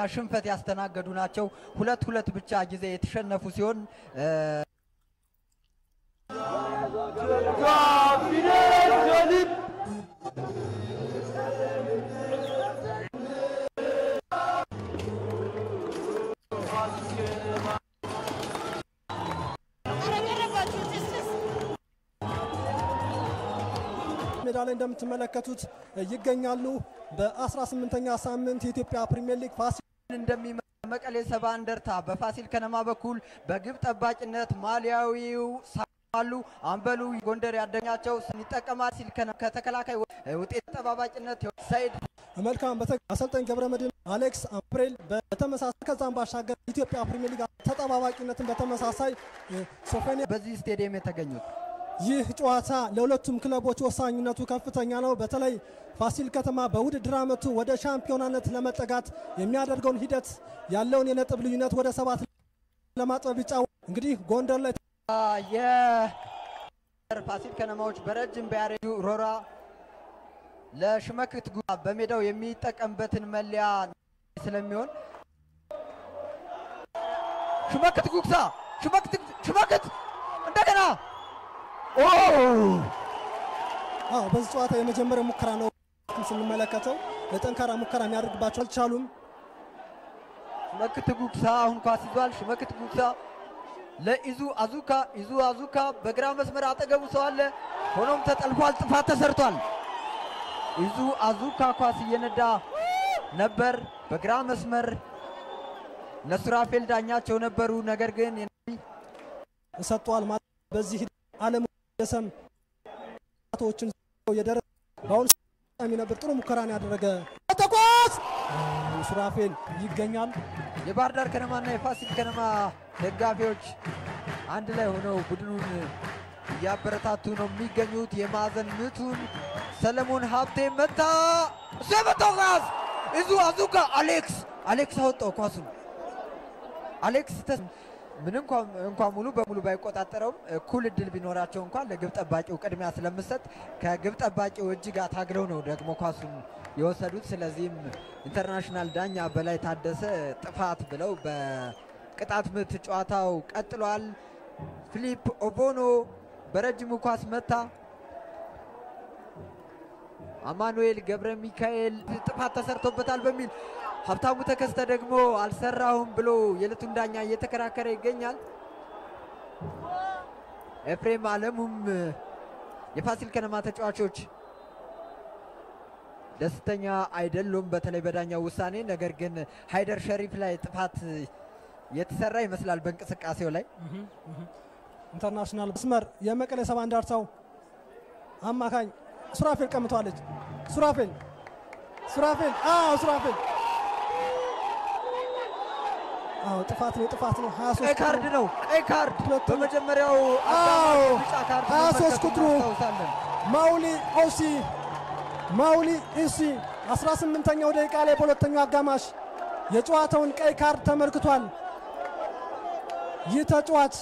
ሽንፈት ያስተናገዱ ናቸው። ሁለት ሁለት ብቻ ጊዜ የተሸነፉ ሲሆን እ፣ ሜዳ ላይ እንደምትመለከቱት ይገኛሉ። በ18ኛ ሳምንት የኢትዮጵያ ፕሪሚየር ሊግ ፋሲል እንደሚመ መቀሌ ሰባ እንደርታ በፋሲል ከነማ በኩል በግብ ጠባቂነት ማሊያዊው ሳሉ አምበሉ ጎንደር ያደኛቸው ይጠቀማል ሲል ከነ- ከተከላካይ ውጤት ጠባባቂነት ሰይድ መልካም በተ- አሰልጣኝ ገብረ መድህን አሌክስ አምፕሬል በተመሳሳይ ከዛም ባሻገር ኢትዮጵያ ፕሪሚየር ሊግ ተጠባባቂነትን በተመሳሳይ እ፣ ሶፎኒያ በዚህ ስቴዲየም የተገኙት ይህ ጨዋታ ለሁለቱም ክለቦች ወሳኝነቱ ከፍተኛ ነው። በተለይ ፋሲል ከተማ በውድድር ዓመቱ ወደ ሻምፒዮናነት ለመጠጋት የሚያደርገውን ሂደት ያለውን የነጥብ ልዩነት ወደ ሰባት ለማጥበብ ይጫወ እንግዲህ ጎንደር ላይ የፋሲል ከነማዎች በረጅም በያሬዱ ሮራ ለሽመክት ጉ በሜዳው የሚጠቀምበትን መለያ ስለሚሆን ሽመክት ጉግሳ ሽመክት ሽመክት እንደገና ኦ አዎ በዚህ ጨዋታ የመጀመሪያ ሙከራ ነው ስንመለከተው ለጠንካራ ሙከራ የሚያደርግባቸው አልቻሉም። ሽመክት ጉግሳ አሁን ኳስ ይዟል። ሽመክት ጉግሳ ለኢዙ አዙካ ኢዙ አዙካ በግራ መስመር አጠገቡ ሰው አለ። ሆኖም ተጠልፏል። ጥፋት ተሰርቷል። ኢዙ አዙካ ኳስ እየነዳ ነበር በግራ መስመር ነሱራፌል ዳኛቸው ነበሩ። ነገር ግን ሰጥቷል ማለት በዚህ ሂደት አለም ደሰም ቶችን የደረሰ በአሁኑ ሰዓት ነበር ጥሩ ሙከራን ያደረገ ተኳስ ሱራፌል ይገኛል። የባህር ዳር ከነማና የፋሲል ከነማ ደጋፊዎች አንድ ላይ ሆነው ቡድኑን እያበረታቱ ነው የሚገኙት። የማዕዘን ምቱን ሰለሞን ሀብቴ መታ። እሱ የመታው ኳስ እዙ አዙካ አሌክስ አሌክስ አወጣው ኳሱን። አሌክስ ተስ- ምን እንኳን እንኳን ሙሉ በሙሉ ባይቆጣጠረውም እኩል እድል ቢኖራቸው እንኳን ለግብ ጠባቂው ቅድሚያ ስለምሰጥ ከግብ ጠባቂው እጅ ጋር ታግለው ነው ደግሞ ኳሱን የወሰዱት። ስለዚህም ኢንተርናሽናል ዳኛ በላይ ታደሰ ጥፋት ብለው በቅጣት ምት ጨዋታው ቀጥሏል። ፊሊፕ ኦቦኖ በረጅሙ ኳስ መታ። አማኑኤል ገብረ ሚካኤል ጥፋት ተሰርቶበታል በሚል ሀብታሙ ተከስተ ደግሞ አልሰራሁም ብሎ የዕለቱን ዳኛ እየተከራከረ ይገኛል። ኤፍሬም አለሙም የፋሲል ከነማ ተጫዋቾች ደስተኛ አይደሉም፣ በተለይ በዳኛው ውሳኔ። ነገር ግን ሃይደር ሸሪፍ ላይ ጥፋት የተሰራ ይመስላል በእንቅስቃሴው ላይ ኢንተርናሽናል መስመር የመቀሌ ሰባ እንደርታው አማካኝ ሱራፌል ቀምቷለች። ሱራፌል ሱራፌል አዎ ሱራፌል አዎ ጥፋት ነው ጥፋት ነው 23 ቀይ ካርድ ነው ቀይ ካርድ ሁለቱም- በመጀመሪያው አዎ፣ አጋማሽ ቢጫ ካርድ 23 መመልከቱን ቁጥሩ እናስታውሳለን። ማውሊ ኦሲ ማውሊ ኢሲ 18ኛው ደቂቃ ላይ በሁለተኛው አጋማሽ የጨዋታውን ቀይ ካርድ ተመልክቷል። ይህ ተጫዋች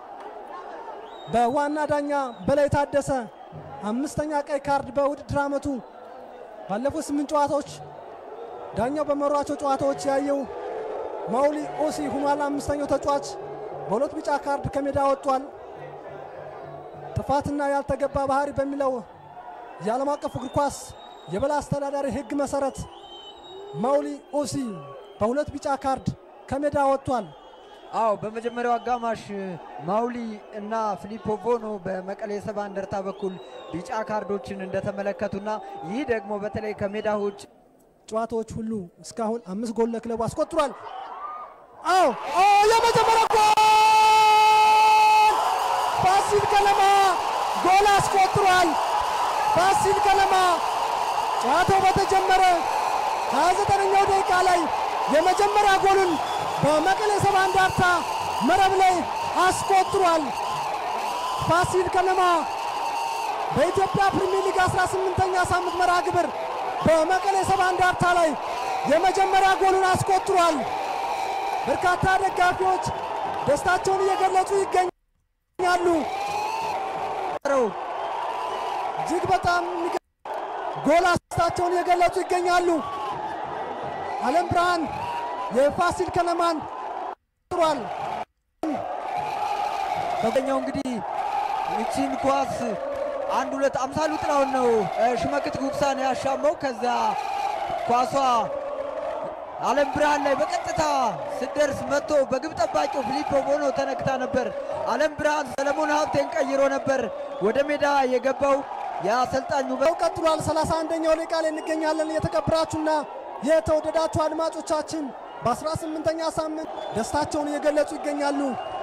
በዋና ዳኛ በላይ ታደሰ አምስተኛ ቀይ ካርድ በውድድር ዓመቱ ባለፉት ስምንት ጨዋታዎች ዳኛው በመሯቸው ጨዋታዎች ያየው ማውሊ ኦሲ ሁኗል። አምስተኛው ተጫዋች በሁለት ቢጫ ካርድ ከሜዳ ወጥቷል። ጥፋትና ያልተገባ ባህሪ በሚለው የዓለም አቀፍ እግር ኳስ የበላይ አስተዳዳሪ ሕግ መሰረት ማውሊ ኦሲ በሁለት ቢጫ ካርድ ከሜዳ ወጥቷል። አዎ በመጀመሪያው አጋማሽ ማውሊ እና ፊሊፖ ቦኖ በመቀሌ ሰባ እንደርታ በኩል ቢጫ ካርዶችን እንደተመለከቱና ይህ ደግሞ በተለይ ከሜዳ ውጭ ጨዋታዎች ሁሉ እስካሁን አምስት ጎል ለክለቡ አስቆጥሯል። አዎ ኦ የመጀመሪያ ጎል ፋሲል ከነማ ጎል አስቆጥሯል። ፋሲል ከነማ ጨዋታው በተጀመረ 29ኛው ደቂቃ ላይ የመጀመሪያ ጎሉን በመቀሌ ሰባ እንደርታ መረብ ላይ አስቆጥሯል። ፋሲል ከነማ በኢትዮጵያ ፕሪሚየር ሊግ 18ኛ ሳምንት መርሃ ግብር በመቀሌ ሰባ እንደርታ ላይ የመጀመሪያ ጎሉን አስቆጥሯል። በርካታ ደጋፊዎች ደስታቸውን እየገለጹ ይገኛሉ። እጅግ በጣም የሚገ- ጎል አስታቸውን እየገለጹ ይገኛሉ። አለም ብርሃን የፋሲል ከነማን ጥሯል። በኛው እንግዲህ ይቺን ኳስ አንድ ሁለት አምሳሉ ጥላውን ነው ሽመክት ጉብሳን ያሻመው። ከዛ ኳሷ አለም ብርሃን ላይ በቀጥታ ስደርስ መጥቶ በግብ ጠባቂው ፊሊፖ ቦኖ ተነክታ ነበር። አለም ብርሃን ሰለሞን ሀብቴን ቀይሮ ነበር ወደ ሜዳ የገባው የአሰልጣኙ ው ቀጥሏል። 31ኛው ደቂቃ ላይ እንገኛለን። የተከበራችሁና የተወደዳችሁ አድማጮቻችን በ18ኛ ሳምንት ደስታቸውን እየገለጹ ይገኛሉ።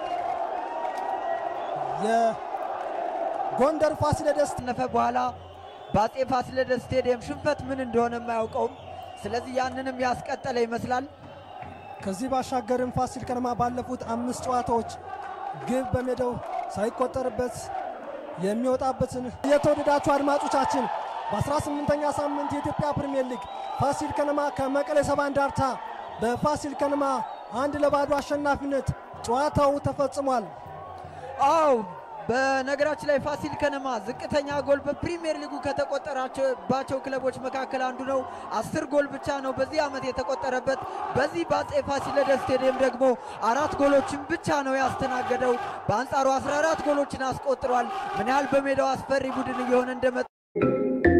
የጎንደር ፋሲለደስ ነፈ በኋላ በአጼ ፋሲለደስ ስቴዲየም ሽንፈት ምን እንደሆነ የማያውቀውም። ስለዚህ ያንንም ያስቀጠለ ይመስላል። ከዚህ ባሻገርም ፋሲል ከነማ ባለፉት አምስት ጨዋታዎች ግብ በሜዳው ሳይቆጠርበት የሚወጣበትን የተወደዳችሁ አድማጮቻችን በ18ኛ ሳምንት የኢትዮጵያ ፕሪምየር ሊግ ፋሲል ከነማ ከመቀሌ ሰባ እንደርታ በፋሲል ከነማ አንድ ለባዶ አሸናፊነት ጨዋታው ተፈጽሟል። አው በነገራችን ላይ ፋሲል ከነማ ዝቅተኛ ጎል በፕሪሚየር ሊጉ ከተቆጠራባቸው ክለቦች መካከል አንዱ ነው። አስር ጎል ብቻ ነው በዚህ ዓመት የተቆጠረበት። በዚህ በአጼ ፋሲለደስ ስቴዲየም ደግሞ አራት ጎሎችን ብቻ ነው ያስተናገደው። በአንጻሩ 14 ጎሎችን አስቆጥሯል። ምን ያህል በሜዳው አስፈሪ ቡድን እየሆነ እንደመጣ